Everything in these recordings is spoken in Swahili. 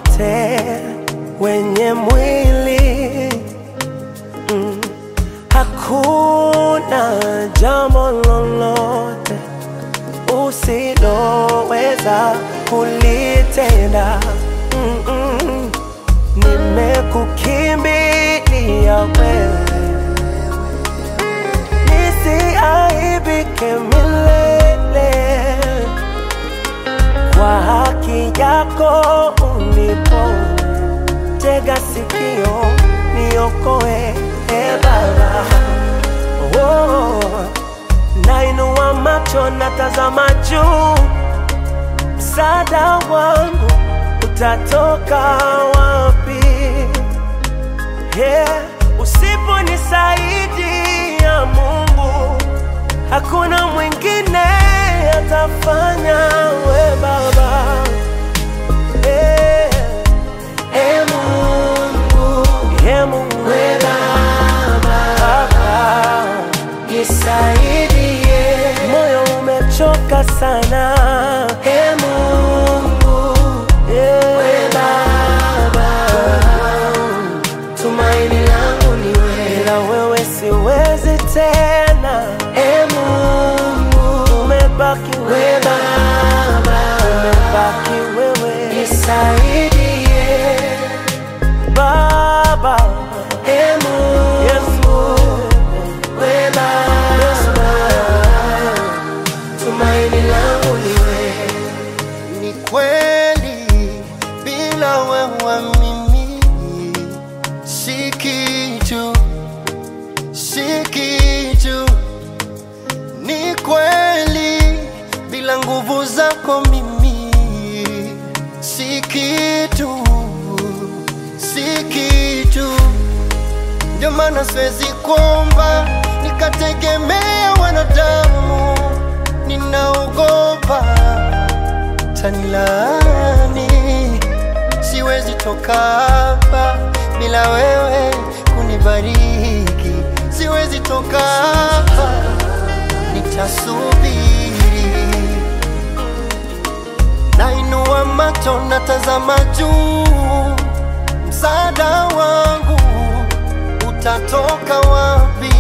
wote wenye mwili mm. Hakuna jambo lolote usiloweza kulitenda mm -mm. Nimekukimbilia wewe nisiaibike milele kwa haki yako uniponye, tega sikio niokoe, e Baba. Oh, nainua macho natazama juu, msaada wangu utatoka wapi? Yeah, usiponisaidia Mungu, hakuna mwingine atafanya, we Baba. Eh, eh, Mungu, eh, Mungu, We Baba, Baba. nisaidie. Moyo umechoka sana E Mungu, yeah. we Baba, tumaini langu ni wewe. Bila wewe siwezi tena, E Mungu, umebaki we wewe, Baba, umebaki wewe nisaidie. Baba. E Mungu, Yesu, we Baba, tumaini langu ni wewe. Ni kweli bila wewe mimi si kitu, si kitu. Ni kweli bila nguvu zako mimi si kitu, si kitu. Ndio maana siwezi kuomba nikategemea wanadamu, ninaogopa tanilani. Siwezi toka hapa bila wewe kunibariki, siwezi toka hapa, nitasubiri. Nainua macho natazama juu, msaada wangu utatoka wapi?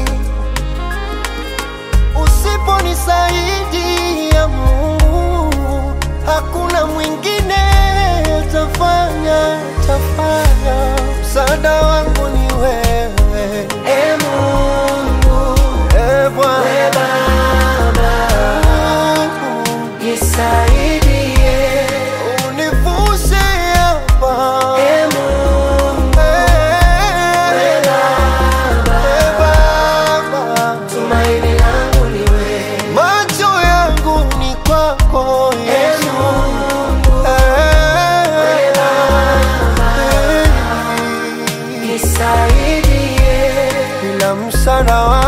Usiponisaidia Mungu, hakuna mwingine atafanya, atafanya. Msaada wangu ni wewe, E Mungu, e Bwana. we Baba, nisaidie. Univushe hapa, E Mungu, Eh, eh, Baba. tumaini langu ni wewe. Macho yangu ni kwako E Yesu. Mungu, Eh, eh, nisaidie. Bila msaada wako